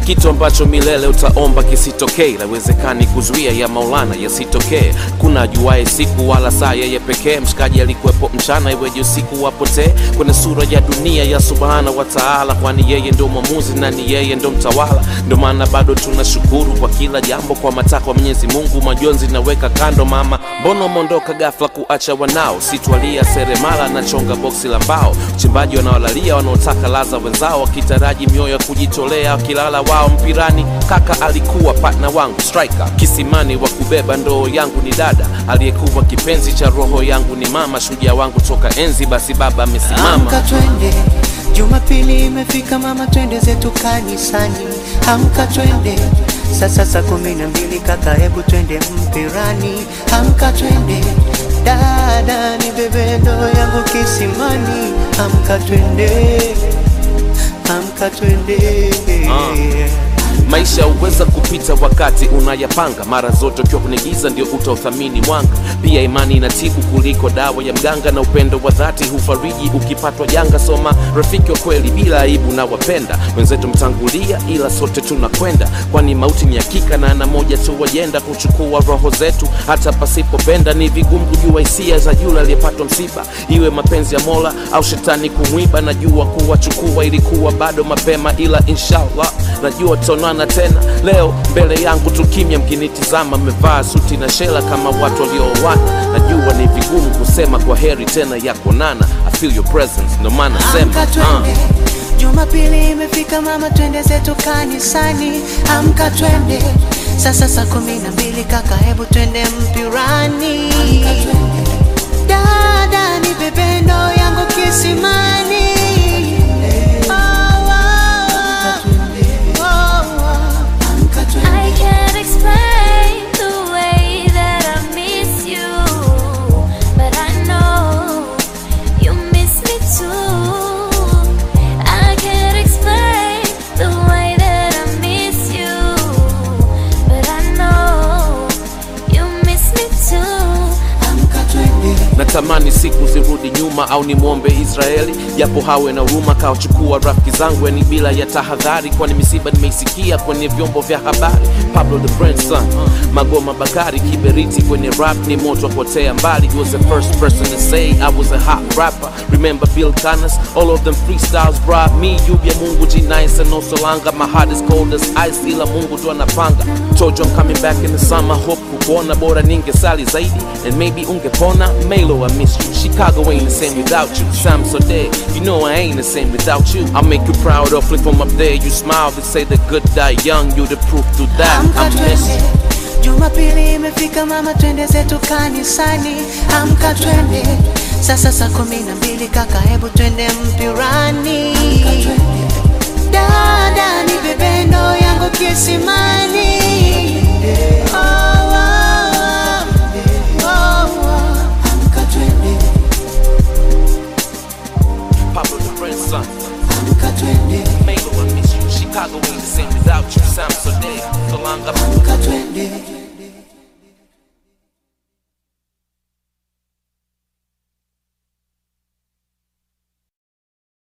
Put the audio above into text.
kitu ambacho milele utaomba kisitokee lawezekani kuzuia ya maulana yasitokee kuna ajuaye siku wala saa yeye pekee mshikaji alikuwepo mchana iweje usiku wapotee kwenye sura ya dunia ya subhana wa taala kwani yeye ndo mwamuzi na ni yeye ndo mtawala ndo maana bado tunashukuru kwa kila jambo kwa matakwa mwenyezi mungu majonzi naweka kando mama mbona umeondoka gafla kuacha wanao sitwalia seremala na chonga boksi la mbao uchimbaji wanaolalia wanaotaka laza wenzao wakitaraji mioyo ya kujitolea wakilala wao mpirani kaka alikuwa patna wangu striker kisimani wa kubeba ndoo yangu ni dada aliyekuwa kipenzi cha roho yangu ni mama shujaa wangu toka enzi basi baba amesimama Amka twende, Jumapili imefika mama, twende zetu kanisani. Amka twende, sasa saa kumi na mbili kaka, hebu twende mpirani. Amka twende, dada ni bebe ndoo yangu kisimani. Amka twende, amka twende. maisha huweza kupita wakati unayapanga mara zote ukiwa kwenye giza ndio utauthamini mwanga pia imani inatibu kuliko dawa ya mganga na upendo wa dhati hufariji ukipatwa janga soma rafiki wa kweli bila aibu na wapenda wenzetu mtangulia ila sote tunakwenda kwani mauti ni hakika na ana moja tu wajenda kuchukua roho zetu hata pasipopenda ni vigumu kujua hisia za yule aliyepatwa msiba iwe mapenzi ya mola au shetani kumwiba najua kuwachukua ilikuwa bado mapema ila inshallah najua tutaonana tena leo mbele yangu tukimya mkinitizama mmevaa suti na shela kama watu waliooana najua ni vigumu kusema kwa heri tena ya kuonana I feel your presence ndo maana sema Amka twende, Jumapili imefika mama, twende zetu kanisani. Amka twende, sasa saa kumi na mbili kaka, hebu twende mpirani. Dada ni bebe ndoo yangu kisimani. Oh, oh, oh, oh, oh. I can't explain the way that I miss you, but I know you miss me too. I can't explain the way that I miss you, but I know you miss me too. Amka twende. natamani siku zirudi nyuma au nimwombe israeli japo hawe na huruma kawachukua rafiki zangu yani bila ya tahadhari kwani misiba nimeisikia kwenye vyombo vya habari pablo the grandson magoma bakari kiberiti kwenye rap ni moto wa kuotea mbali he was the first person to say i was a hot rapper remember bill canas all of them freestyles brought me yubya mungu g9 and also langa my heart is cold as ice ila mungu tu anapanga told you i'm coming back in the summer hope kukuona bora ningesali zaidi and maybe ungepona Melo I miss you Chicago ain't the same without you Sam so dead you know I ain't the same without you I'll make you proud of flip from up there you smile they say the good die young you the proof to that Amka I'm twende, missing Jumapili imefika mama, twende zetu kanisani. Amka twende, sasa saa kumi na mbili kaka, hebu twende mpirani. Dada ni bebe ndoo yangu kisimani. Oh, oh, oh, oh, oh. Amka twende, Pablo the grandson amka twende, Melo I miss you Chicago ain't the same without you Sam so dead so long I'm amka twende.